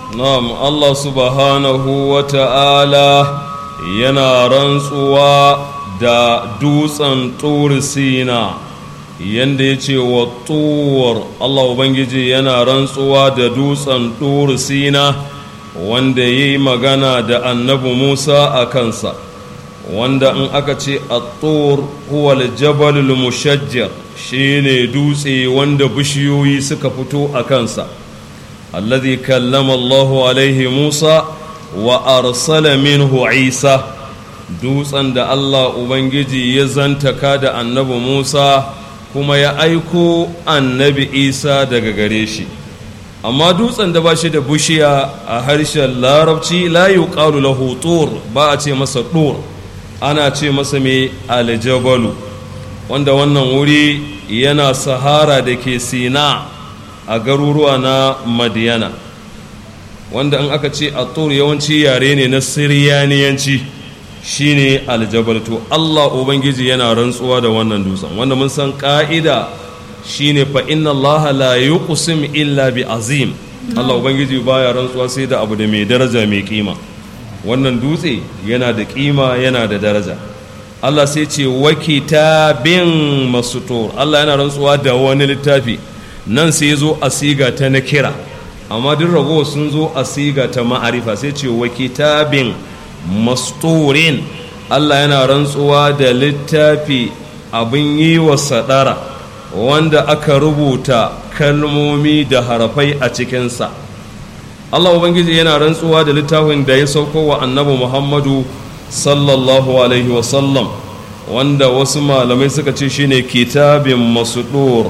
na'am Allah subhanahu wa ta'ala yana rantsuwa da dutsen turi sina yanda ya ce wa tuwar Allah Ubangiji yana rantsuwa da dutsen turi sina wanda ya yi magana da annabi Musa a kansa wanda in aka ce a tur huwa jabalul mushajjar shi ne dutse wanda bishiyoyi suka fito a kansa alladhi kallama Allahu alaihi Musa wa arsala minhu Isa dutsen da Allah Ubangiji ya zantaka da annabi Musa kuma ya aiko annabi Isa daga gare shi amma dutsen da ba shi da bushiya a harshen larabci la yuqalu lahu tur ba a ce masa tur ana ce masa mai aljabalu wanda wannan wuri yana sahara da ke sina a garuruwa na madiyana wanda in aka ce a tur yawanci yare ne na siriyaniyanci shine aljabal to allah ubangiji yana rantsuwa da wannan dutsen wanda mun san ka'ida shine fa inna allah la yuqsim illa bi azim allah ubangiji baya rantsuwa sai da abu da mai daraja mai kima wannan dutse yana da kima yana da daraja Allah sai ce wa kitabin masutur Allah yana rantsuwa da wani littafi nan sai zo a siga ta na kira amma duk ragowa sun zo a siga ta ma'arifa sai ce wa kitabin masturin Allah yana rantsuwa da littafi abin yi wa sadara wanda aka rubuta kalmomi da harafai a cikinsa Allah Ubangiji yana rantsuwa da littafin da ya sauko wa annabi Muhammadu sallallahu alaihi wasallam wanda wasu malamai suka ce shine kitabin masudur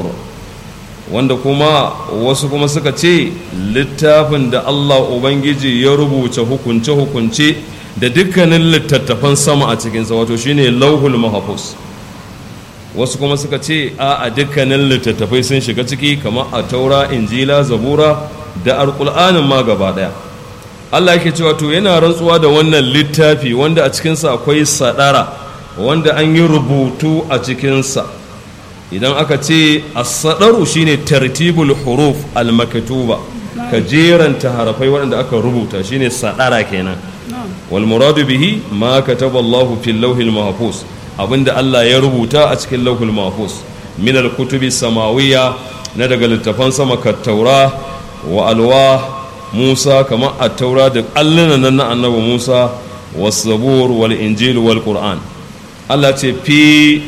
wanda kuma wasu kuma suka ce littafin da Allah Ubangiji ya rubuta hukunce-hukunce da dukkanin littattafan sama a cikinsa wato shine lauhul mahafuz wasu kuma suka ce a dukkanin littattafai sun shiga ciki kamar a taura injila zabura da alƙul'anin ma gaba ɗaya allah yake cewa to yana rantsuwa da wannan littafi wanda a cikinsa akwai sadara wanda an yi rubutu a cikinsa idan aka ce as-sadaru shine tartibul huruf al-maktuba ka jeranta harafai waɗanda aka rubuta shine sadara kenan wal muradu bihi ma kataba Allahu fil lawhil mahfuz abinda Allah ya rubuta a cikin lawhil mahfuz min al-kutubi samawiyya na daga littafan sama ka taura wa alwa musa kamar a taura da allunan nan na annabi musa wasabur wal injil wal qur'an allah ce fi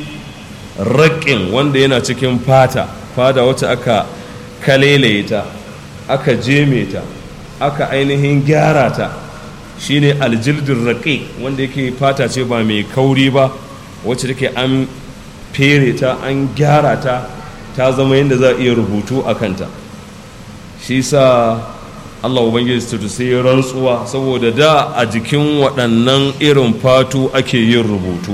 raƙin wanda yana cikin fata fata wacce aka kalelaye ta aka jeme ta aka ainihin gyara ta shine aljildin raƙi wanda yake fata ce ba mai kauri ba wacce take an fere ta an gyara ta ta zama yadda za a iya rubutu a kanta shi sa allah ubangiji ta sai rantsuwa saboda da a jikin waɗannan irin fatu ake yin rubutu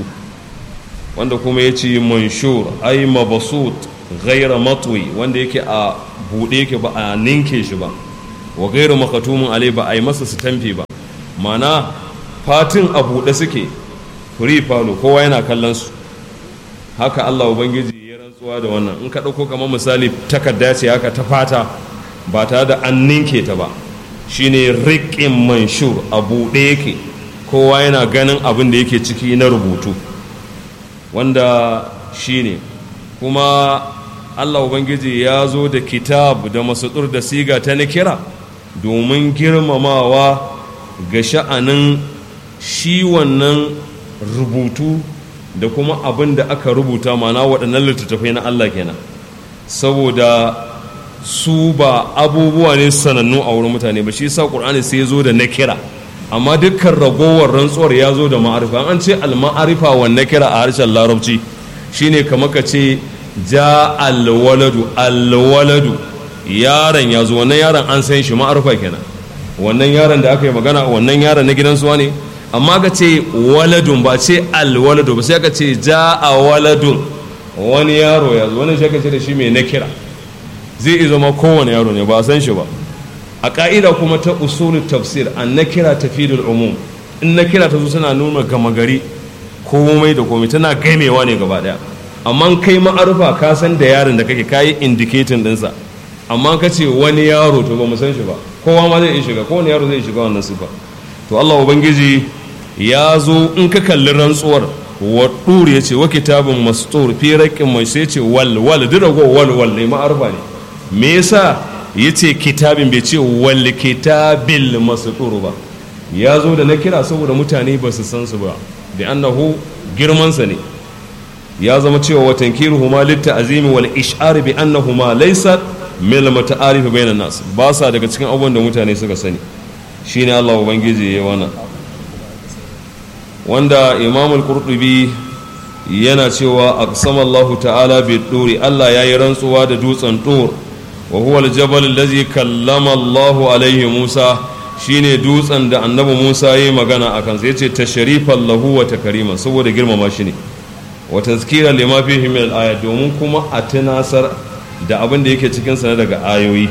wanda kuma ya ce manshur ai mabasut gaira matwi wanda yake a buɗe yake ba a ninke shi ba wa gaira makatumin alai ba a yi masa sitamfi ba mana fatin a buɗe suke free falo kowa yana kallon su haka allah ubangiji ya rantsuwa da wannan in ka ɗauko kamar misali takarda ce haka ta fata ba tare da an ninke ta ba shine riƙin manshur a buɗe yake kowa yana ganin abin da yake ciki na rubutu wanda shine kuma allah ubangiji ya zo da kitab da masudur da siga ta kira domin girmamawa ga sha'anin shi wannan rubutu da kuma abin da aka rubuta mana waɗannan littattafai na allah kenan saboda su ba abubuwa ne sanannu a wurin mutane ba shi sa ƙur'ani sai ya zo da na kira amma dukkan ragowar rantsuwar ya zo da ma'arifa an ce al-ma'arifa wa na kira a harshen larabci shine kamar ka ce ja alwaladu alwaladu yaron ya zo wannan yaron an san shi ma'arifa kenan wannan yaron da aka yi magana wannan yaron na gidan suwa ne amma ka ce waladun ba ce alwaladu ba sai ka ce ja a waladun wani yaro ya zo wani shi ka ce da shi mai na kira zai iya zama kowane yaro ne ba a san shi ba a ƙa'ida kuma ta usulun tafsir an na kira tafidul umum in na kira ta zo suna nuna gama gari komai da komai tana gaimewa ne gaba daya amma kai ma'arufa ka san da yaron da kake kayi indicating dinsa amma ka ce wani yaro to ba mu san shi ba kowa ma zai iya shiga kowane yaro zai shiga wannan sifa to Allah ubangiji ya zo in ka kalli rantsuwar wa ɗuri ya ce wa kitabin mastur fi raƙin mai sai ce wal wal duk rago wal wal ne ma'arfa ne me yasa ya ce kitabin bai ce wal kitabil mastur ba ya zo da na kira saboda mutane ba su san su ba da annahu girmansa ne ya zama cewa wa tankiruhu ma litta azimi wal ish'ar bi annahuma laysa mil muta'arif bainan nas ba sa daga cikin abubuwan da mutane suka sani shine Allah ubangiji ya wannan wanda Imam al-Qurtubi yana cewa aqsama Allah ta'ala bi duri Allah yayi rantsuwa da dutsen tur wa huwa al-jabal allazi kallama Allah alaihi Musa shine dutsen da annabi Musa yayi magana akan sai yace tashrifan lahu wa takrima saboda girmama shi ne wa tazkira lima fihi min al-ayat domin kuma a tunasar da abin da yake cikin sa daga ayoyi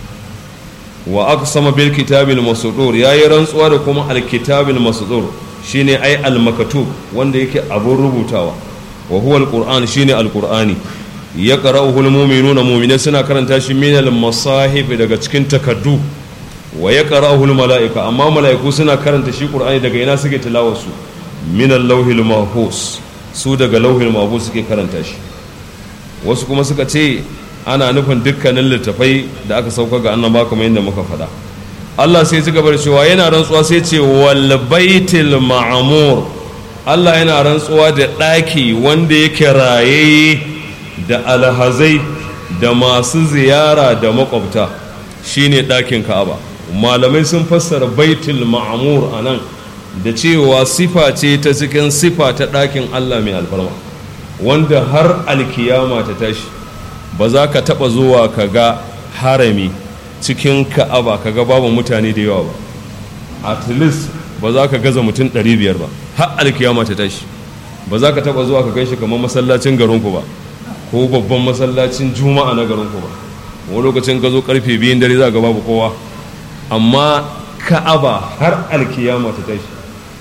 wa aqsama bil kitabil masdur yayi rantsuwa da kuma al kitabil masdur shine ai al maktub wanda yake abun rubutawa wa huwa al qur'an shine al qur'ani ya qara'uhu al mu'minuna mu'minai suna karanta shi min al masahib daga cikin takaddu wa ya qara'uhu al mala'ika amma mala'iku suna karanta shi qur'ani daga ina suke tilawar su min al lawhil mahfuz su daga lawhil mahfuz suke karanta shi wasu kuma suka ce ana nufin dukkanin littafai da aka sauka ga annaba kamar yadda muka faɗa Allah sai ci gaba da cewa yana rantsuwa sai ce wal baitil ma'mur Allah yana rantsuwa da ɗaki wanda yake raye da alhazai da masu ziyara da makwabta shine ɗakin Ka'aba malamai sun fassara baitul ma'mur anan da cewa sifa ce ta cikin sifa ta ɗakin Allah mai alfarma wanda har alkiyama ta tashi ba za ka taɓa zuwa ka ga harami cikin ka'aba ka ga babu mutane da yawa ba at least ba za ka gaza mutum 500 ba har alkiyama ta tashi ba za ka taɓa zuwa ka gan shi kamar masallacin garinku ba ko babban masallacin juma'a na garinku ba wani lokacin ka zo karfe biyun dare za ga babu kowa amma ka'aba har alkiyama ta tashi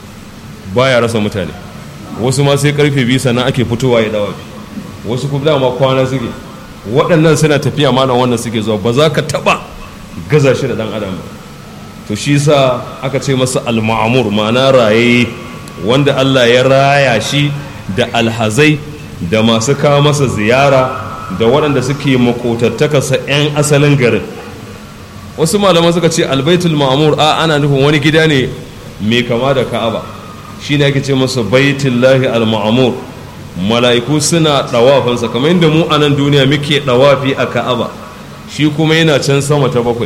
baya rasa mutane wasu ma sai karfe biyu sannan ake fitowa ya dawa wasu kuma dama kwana suke waɗannan suna tafiya malam wannan suke zuwa ba za ka taɓa gaza shi da ɗan adam ba to shi sa aka ce masa al-ma'amur ma'ana raye wanda Allah ya raya shi da alhazai da masu kawo masa ziyara da waɗanda suke makotattakarsa 'yan asalin garin wasu malaman suka ce albaitul ma'amur a ana nufin wani gida ne mai kama da ka'aba shi ne ake ce masa baitullahi al-ma'amur mala'iku suna ɗawafansa kamar yadda mu a nan duniya muke ɗawafi a ka'aba shi kuma yana can sama ta bakwai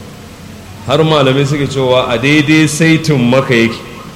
har malamai suke cewa a daidai saitin maka yake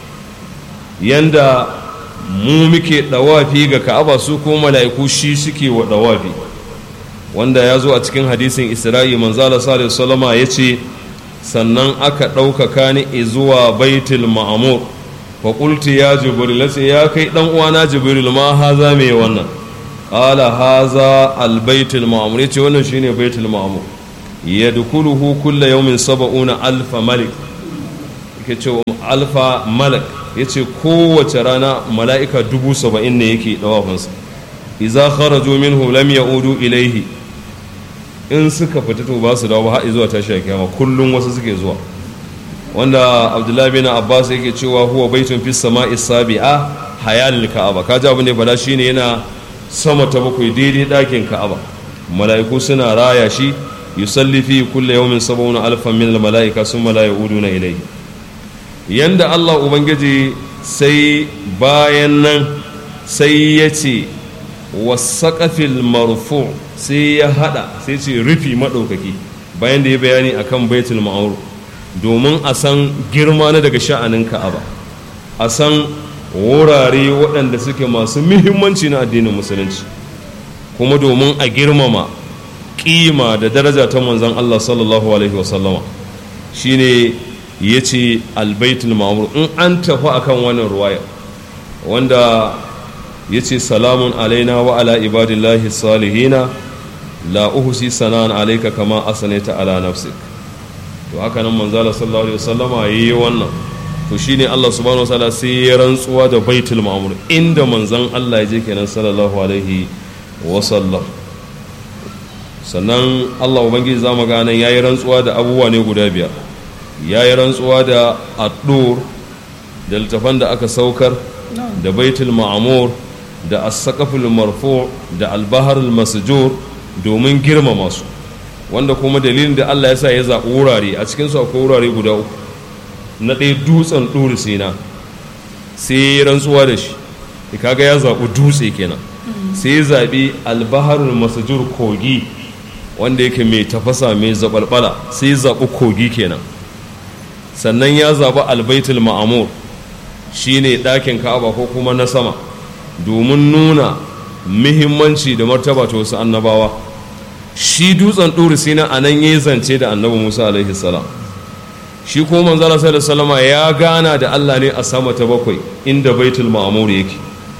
yanda mu muke ɗawafi ga ka'aba su kuma mala'iku shi suke wa ɗawafi wanda ya zo a cikin hadisin isra'i manzala sallallahu salama ya ce sannan aka ɗaukaka ni zuwa baitul ma'amur faƙulti ya jibril ce ya kai ɗan uwana jibril ma haza mai wannan ƙala haza albaitul ma'amur ya ce wannan shine baitul ma'amur ya dukuluhu kulla yaumin saba'una alfa malik yake ce alfa malak ya ce kowace rana mala'ika dubu saba'in ne yake ɗawafinsa iza kharaju minhu lam ya'udu ilaihi in suka fita to ba su dawo har zuwa tashi kiyama kullum wasu suke zuwa wanda abdullahi bin abbas yake cewa huwa baitun fis sama'i sabi'a hayalil ka'aba kaji abin da bala shine yana sama ta bakwai daidai dakin ka'aba mala'iku suna raya shi yusalli fi kulli yawmin sab'una alfan min al mala'ika summa la ya'uduna ilayhi yanda Allah ubangiji sai bayan nan sai ya ce wasaƙafil marfu sai ya hada sai ce rufi maɗaukaki bayan da ya bayani akan baitul ma'amur domin a san girma na daga sha'anin ka'aba a san wurare waɗanda suke masu muhimmanci na addinin musulunci kuma domin a girmama ƙima da daraja ta manzan Allah sallallahu alaihi wasallama shine ya ce albaitul ma'amur in an tafi akan wannan ruwaya wanda ya ce salamun alaina wa ala ibadillahi salihina la uhsi sanan alaika kama asanaita ala nafsik to haka nan manzala sallallahu alaihi wasallama yayi wannan to shine Allah subhanahu wataala sai ya rantsuwa da baitul ma'mur inda manzon Allah ya je kenan sallallahu alaihi wasallam sannan allah ubangiji za mu ganin ya yi rantsuwa da abubuwa ne guda biyar ya yi rantsuwa da addur da littafan da aka saukar da baitul ma'amur da as-saqaful marfu da albahar masjur domin girmama su wanda kuma dalilin da Allah ya sa ya zaɓi wurare a cikin su akwai wurare guda uku na ɗaya dutsen ɗuri sina sai ya rantsuwa da shi kaga ya zaɓi dutse kenan sai ya zaɓi albaharul masjur kogi wanda yake mai tafasa mai zaɓalɓala sai ya zaɓi kogi kenan sannan ya zaɓi albaitul ma'amur shine ɗakin ka'aba ko kuma na sama domin nuna muhimmanci da martaba ta wasu annabawa shi dutsen ɗuri sina a nan ya zance da annabi musa alaihi salam shi ko manzala sai da salama ya gana da allah ne a sama ta bakwai inda baitul ma'amur yake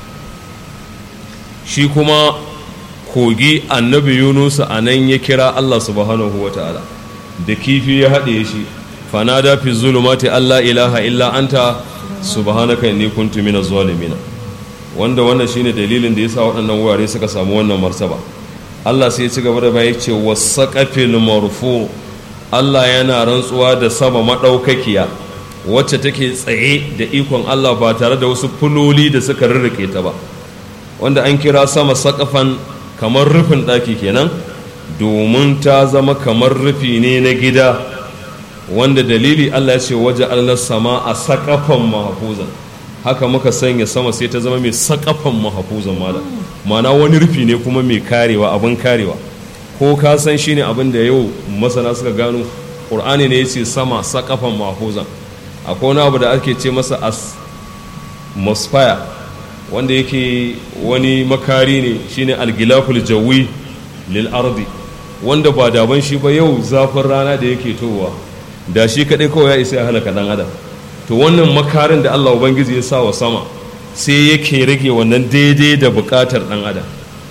shi kuma kogi annabi yunusa a nan ya kira allah subhanahu wa ta'ala da kifi ya haɗe shi fanada fi zulumati allah ilaha illa anta subhanaka inni kuntu minaz zalimin wanda wannan shine dalilin da yasa waɗannan wurare suka samu wannan martaba Allah sai ya ci gaba da bai ce wasaqafil marfu Allah yana rantsuwa da sama madaukakiya wacce take tsaye da ikon Allah ba tare da wasu fuloli da suka rurruke ta ba wanda an kira sama saƙafan kamar rufin ɗaki kenan domin ta zama kamar rufi ne na gida wanda dalili Allah ya ce waje Allah sama a saƙafan mahafuzan haka muka sanya sama sai ta zama mai saƙafan mahafuzan mala mana wani rufi ne kuma mai karewa abin karewa ko ka san shi ne abin da yau masana suka gano ƙur'ani ne ya ce sama saƙafan mahafuzan akwai wani abu da ake ce masa atmosphere wanda yake wani makari ne shine algilaful jawi lil ardi wanda ba daban shi ba yau zafin rana da yake towa da shi kadai kawai ya isa ya halaka dan adam to wannan makarin da Allah ubangiji ya sa wa sama sai yake rage wannan daidai da bukatar dan adam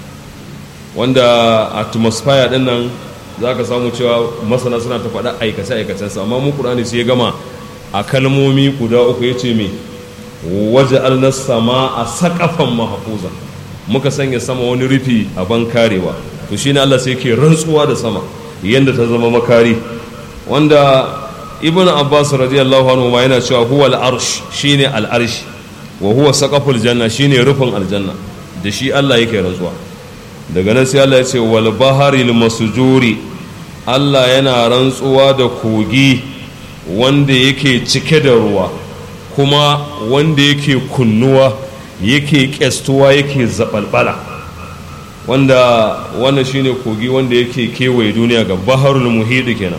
wanda atmosphere din nan zaka samu cewa masana suna ta faɗa aikace aikacensa amma mu Qur'ani sai ya gama a kalmomi guda uku yace me waje alnas sama a sakafan mahafuza muka sanya sama wani rufi a ban karewa to shine Allah sai ke rantsuwa da sama yanda ta zama makari wanda ibn abbas radiyallahu anhu ma yana cewa huwa al-arsh shine al-arsh wa huwa saqaful janna shine rufin aljanna da shi Allah yake rantsuwa daga nan sai Allah ya ce wal baharil masjuri Allah yana rantsuwa da kogi wanda yake cike da ruwa kuma wanda yake kunnuwa yake ƙyastuwa yake zaɓalɓala wanda wannan shine kogi wanda yake kewaye duniya ga baharul muhidi kenan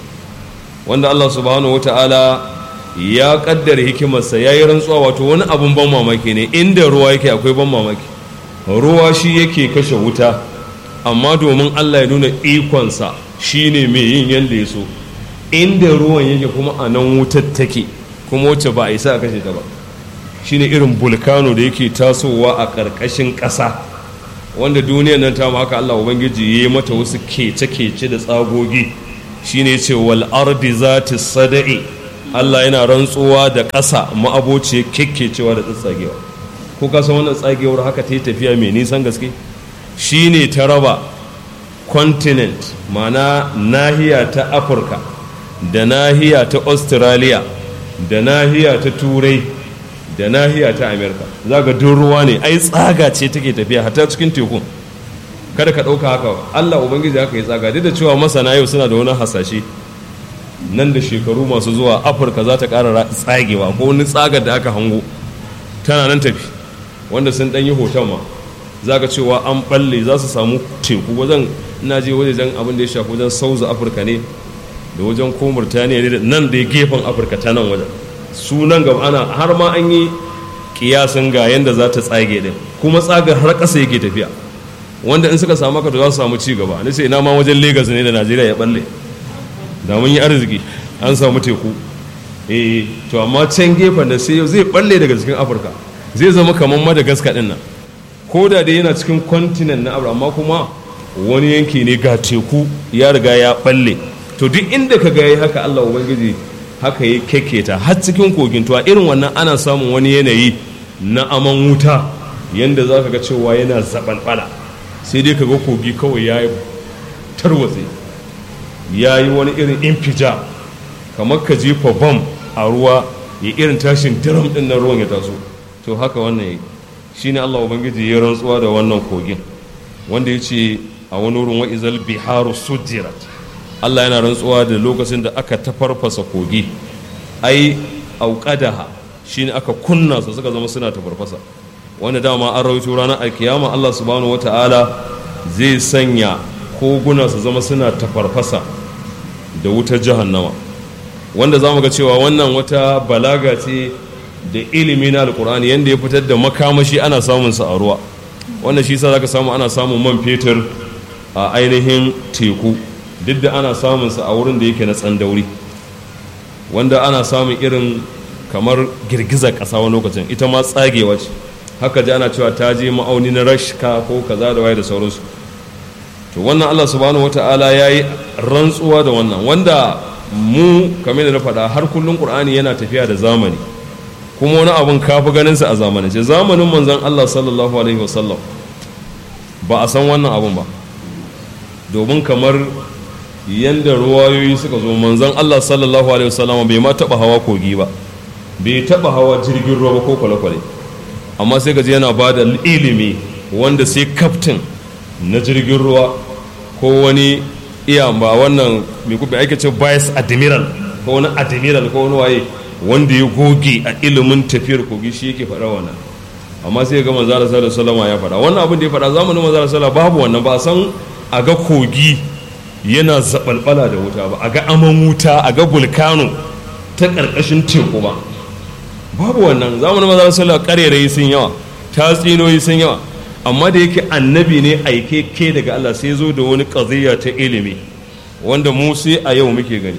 wanda Allah subhanahu wata'ala ya kaddara hikimarsa ya yi rantsuwa wato wani abun ban mamaki ne inda ruwa yake akwai ban mamaki ruwa shi yake kashe wuta amma domin Allah ya nuna ikonsa shine mai yin yadda ya so inda ruwan yake kuma a nan wutar take kuma wacce ba a isa a kashe ta ba shine irin bulkano da yake tasowa a ƙarƙashin ƙasa wanda duniyar nan ta haka Allah ubangiji ya yi mata wasu kece-kece da tsagogi shine ce wal ardi zati sada'i Allah yana rantsuwa da ƙasa ma'aboci kekkecewa da tsatsagewa ko ka san wannan tsagewar haka ta yi tafiya mai nisan gaske shine ta raba continent mana nahiya ta afirka da nahiya ta australia da nahiya ta turai da nahiya ta amerika za ga duk ruwa ne ai tsaga ce take tafiya hatta cikin tekun kada ka ɗauka haka allah ubangiji haka yi tsaga duk da cewa masana yau suna da wani hasashe nan da shekaru masu zuwa afirka za ta ƙara tsagewa ko wani tsagar da aka hango tana nan tafi wanda sun ɗan yi hoton ma za ka cewa an ɓalle za su samu teku wajen ina je wajen abin da ya shafi wajen sauza afirka ne da wajen ko murtaniya ne nan da gefen afirka ta nan wajen sunan gaba ana har ma an yi kiyasin ga yadda za ta tsage din kuma tsagar har ƙasa yake tafiya wanda in suka samu to za su samu ci gaba ni sai ina ma wajen Legas ne da Najeriya ya balle da mun yi arziki an samu teku eh to amma can gefen da sai zai balle daga cikin Afirka zai zama kamar Madagascar din nan ko da dai yana cikin continent na Afirka amma kuma wani yanki ne ga teku ya riga ya balle to duk inda ka ga haka Allah ubangiji haka ya keketa har cikin kogin tuwa irin wannan ana samun wani yanayi na aman wuta yanda za ka ga cewa yana zabalbala sai dai ka ga kogi kawai ya tarwatse ya yi wani irin infija kamar ka jefa bam a ruwa ya irin tashin diram din na ruwan ya taso to haka wannan yi shine Allah ubangiji ya rantsuwa da wannan kogin wanda ya ce a wani wurin wa'izal biharu sujirat Allah yana rantsuwa da lokacin da aka tafarfasa kogi ai auqadaha shine aka kunna su suka zama suna tafarfasa wanda dama an rawaito ranar alkiyama Allah subhanahu wata'ala zai sanya koguna su zama suna tafarfasa da wutar jahannama wanda za mu ga cewa wannan wata balaga ce da ilimi na alkur'ani yadda ya fitar da makamashi ana samun sa a ruwa wanda shi sa zaka samu ana samun man fetur a ainihin teku duk da ana samun sa a wurin da yake na tsandauri wanda ana samun irin kamar girgizar ƙasa wani lokacin ita ma tsagewa ce haka ji ana cewa ta je ma'auni na rashka ko kaza da waye da sauransu to wannan Allah subhanahu wata'ala ya yi rantsuwa da wannan wanda mu kamar da na faɗa har kullum ƙur'ani yana tafiya da zamani kuma wani abun kafi ganinsa a zamanance zamanin manzon Allah sallallahu alaihi wasallam ba a san wannan abun ba domin kamar yadda ruwayoyi suka zo manzon Allah sallallahu alaihi wasallam bai ma taɓa hawa kogi ba bai taɓa hawa jirgin ruwa ba ko kwale-kwale amma sai gaji yana ba da ilimi wanda sai kaftin na jirgin ruwa ko wani iya ba wannan mai kuma ake ce vice admiral ko wani admiral ko wani waye wanda ya goge a ilimin tafiyar kogi shi yake faɗa wannan amma sai ga manzara sallallahu salama ya faɗa wannan abin da ya faɗa zamanin manzara sallallahu babu wannan ba san a ga kogi yana zabalbala da wuta ba a ga aman wuta a ga vulkano ta ƙarƙashin teku ba babu wannan zamanin manzara sallallahu ƙarerai sun yawa tatsinoyi sun yawa amma da yake annabi ne aike ke daga Allah sai zo da wani ƙaziyya ta ilimi wanda mu sai a yau muke gani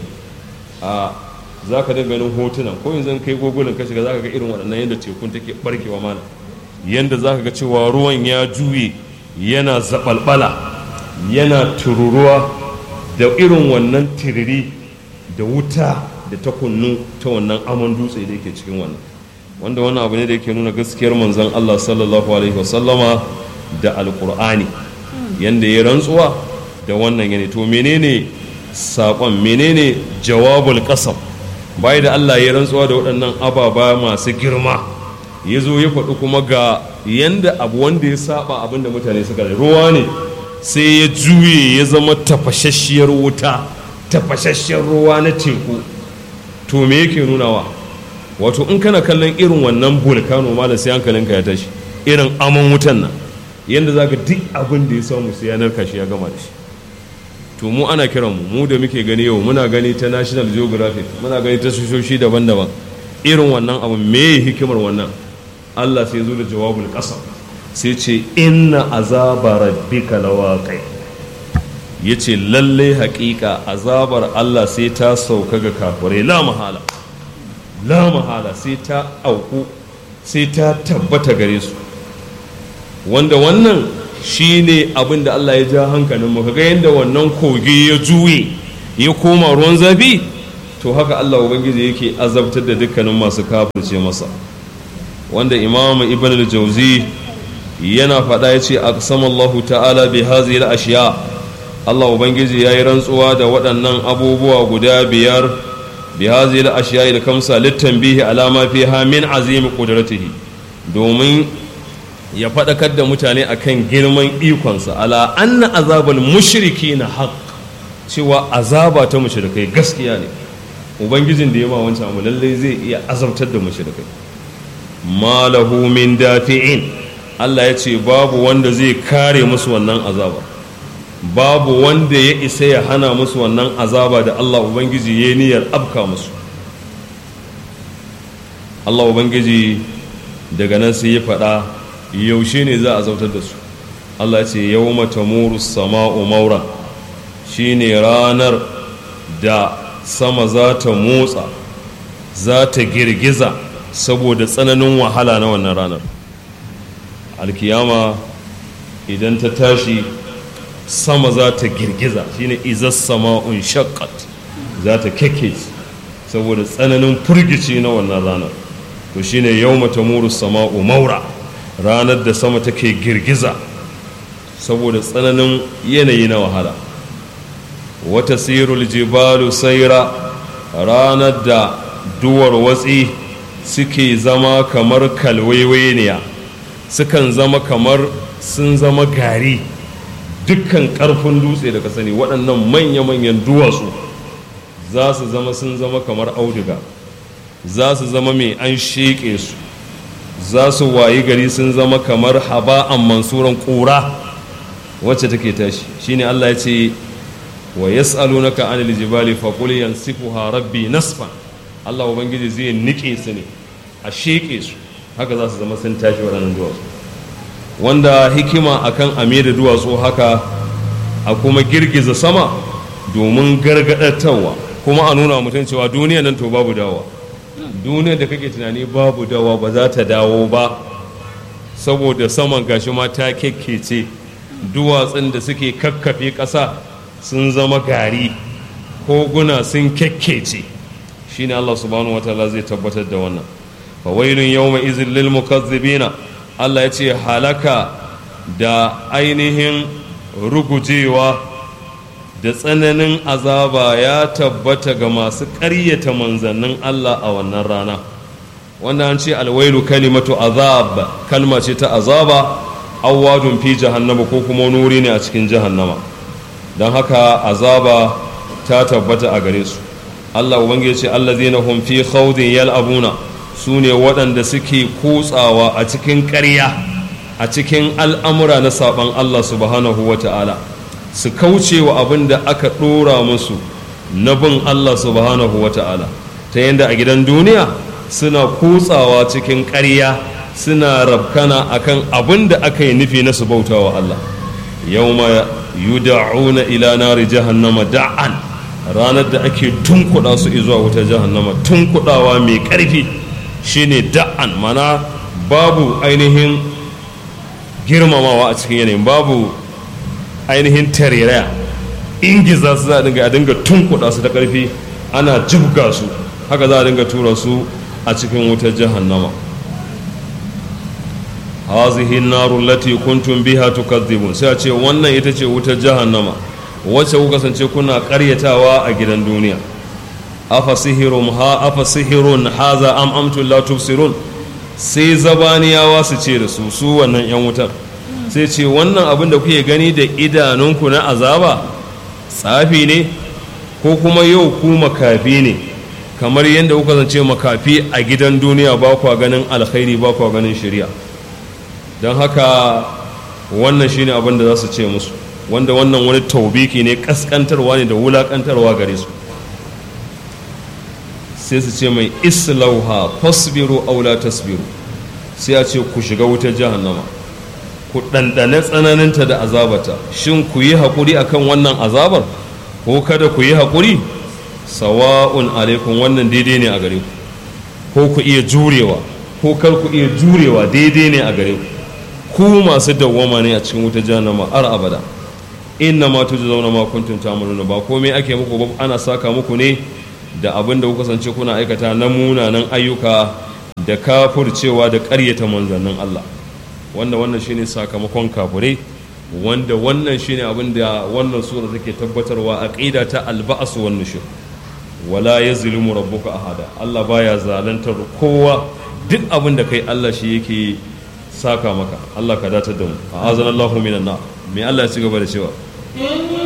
a za ka dinga ganin hotunan ko yanzu kai gogulin ka shiga za ka ga irin waɗannan yadda tekun take barkewa mana yadda za ka ga cewa ruwan ya juye yana zaɓalɓala yana tururuwa da irin wannan tiriri da wuta da ta kunnu ta wannan amon dutse da yake cikin wannan wanda wannan abu ne da yake nuna gaskiyar manzon Allah sallallahu alaihi wasallama da alkur'ani yanda ya rantsuwa da wannan yane to menene saƙon menene jawabul qasam bai da Allah ya rantsuwa da waɗannan ababa masu girma ya zo ya faɗi kuma ga yanda abu wanda ya saba abin da mutane suka ruwa ne sai ya juye ya zama tafashasshiyar wuta tafashasshiyar ruwa na teku to me yake nunawa wato in kana kallon irin wannan volcano malam sai hankalinka ya tashi irin amon wutan nan yadda za ka duk abin da ya samu sai yanar kashi ya gama da shi to mu ana kiran mu mu da muke gani yau muna gani ta national geographic muna gani ta soshoshi daban-daban irin wannan abu me hikimar wannan allah sai zo da jawabul qasam sai ce inna azaba rabbika lawaqi yace lalle haƙiƙa azabar allah sai ta sauka ga kafirai la mahala la mahala sai ta auku sai ta tabbata gare su wanda wannan shi ne abin da Allah ya ja hankalin mu kaga yadda wannan kogi ya juye ya koma ruwan zafi to haka Allah ubangiji yake azabtar da dukkanin masu kafirce masa wanda imam ibn al-jawzi yana faɗa ya ce aqsamallahu ta'ala bi hazihi al-ashiya Allah ubangiji yayi rantsuwa da waɗannan abubuwa guda biyar bi hazihi al-ashiya al-kamsa litanbihi ala ma fiha min azimi qudratihi domin ya faɗakar da mutane akan girman ikonsa ala anna azabal mushriki na haq cewa azaba ta mushrikai gaskiya ne ubangijin da ya ma wancan abu lallai zai iya azabtar da mushrikai malahu min dafi'in Allah ya ce babu wanda zai kare musu wannan azaba babu wanda ya isa ya hana musu wannan azaba da Allah ubangiji ya niyyar abka musu Allah ubangiji daga nan sai ya faɗa yaushe ne za a zautar da su Allah ce yau mata muru sama'u maura shi ne ranar da sama za ta motsa za ta girgiza saboda tsananin wahala na wannan ranar alkiyama idan ta tashi sama za ta girgiza shi ne izas sama'un shakkat za ta keke saboda tsananin furgici na wannan ranar to shine yau mata muru sama'u maura ranar da sama take girgiza saboda tsananin yanayi na wahala wata sirul jibalu saira ranar da duwar watsi suke zama kamar kalwaiwaniya sukan zama kamar sun zama gari dukkan ƙarfin dutse da ka sani waɗannan manya-manyan duwatsu za su zama sun zama kamar auduga za su zama mai an sheƙe su za su wayi gari sun zama kamar haba'an mansuran ƙura wacce take tashi shine Allah ya ce wa yas'alunaka anil jibali faqul yansifuha rabbi nasfan Allah ubangiji zai nike su ne a sheƙe su haka za su zama sun tashi waɗannan duwatsu wanda hikima akan ame da duwatsu haka a kuma girgiza sama domin gargaɗatarwa kuma a nuna mutum cewa duniya nan to babu dawa duniyar da kake tunani babu dawa ba za ta dawo ba saboda saman gashi ma ta kekkece duwatsun da suke kakkafe ƙasa sun zama gari koguna sun kekkece shine Allah subhanahu wataala zai tabbatar da wannan fa wailun yawma izin lil mukazzibina Allah ya ce halaka da ainihin rugujewa da tsananin azaba ya tabbata ga masu ƙaryata manzannin Allah a wannan rana wanda an ce alwailu kalimatu azab kalma ce ta azaba awwadun fi jahannama ko kuma nuri ne a cikin jahannama don haka azaba ta tabbata a gare su Allah ubangiji ce allazina hum fi khawdin yal'abuna su ne waɗanda suke kutsawa a cikin ƙarya a cikin al'amura na saɓan Allah subhanahu wa ta'ala su kauce wa abin da aka ɗora musu na bin Allah subhanahu wa ta'ala ta yadda a gidan duniya suna kutsawa cikin ƙarya suna rabkana akan abin da aka yi nufi na su bauta wa Allah yau ma yuda'una ila nari jahannama da'an ranar da ake tunkuɗa su zuwa wuta jahannama tunkuɗawa mai ƙarfi shine da'an mana babu ainihin girmamawa a cikin yanayin babu ainihin tareraya ingiza su za a dinga a dinga tunkuɗa su da ƙarfi ana jibga su haka za a dinga tura su a cikin wutar jahannama hazihi naru lati kuntum biha tukadzibun sai a ce wannan ita ce wutar jahannama wacce kuka kasance kuna ƙaryatawa a gidan duniya afa sihirun ha afa sihirun haza am amtum la tubsirun sai zabaniyawa su ce da su su wannan yan wutar sai ce wannan abin da kuke gani da idanunku na azaba tsafi ne ko kuma yau ku makafi ne kamar yadda kuka zance makafi a gidan duniya ba kwa ganin alkhairi ba kwa ganin shari'a don haka wannan shine abin da za su ce musu wanda wannan wani taubiki ne kaskantarwa ne da wulakantarwa gare su sai su ce mai islauha fasbiru aw la tasbiru sai a ce ku shiga wutar jahannama ku ɗanɗane tsananinta da azabata shin ku yi haƙuri akan wannan azabar ko kada ku yi haƙuri sawa'un alaikum wannan daidai ne a gare ku ko ku iya jurewa ko kar ku iya jurewa daidai ne a gare ku ku masu dawwama ne a cikin wutar jahannama har abada inna ma tujzauna ma kuntum ta'maluna ba komai ake muku ba ana saka muku ne da abin da kuka sance kuna aikata na munanan ayyuka da kafurcewa da ƙaryata manzannin Allah wanda wannan shine sakamakon kafurai wanda wannan shine abin da wannan sura take tabbatarwa aqida ta alba'as wan nushur wala yazlimu rabbuka ahada Allah baya zalantar kowa duk abin da kai Allah shi yake saka maka Allah ka datar da mu a'azanallahu minan nar me Allah ya ci gaba da cewa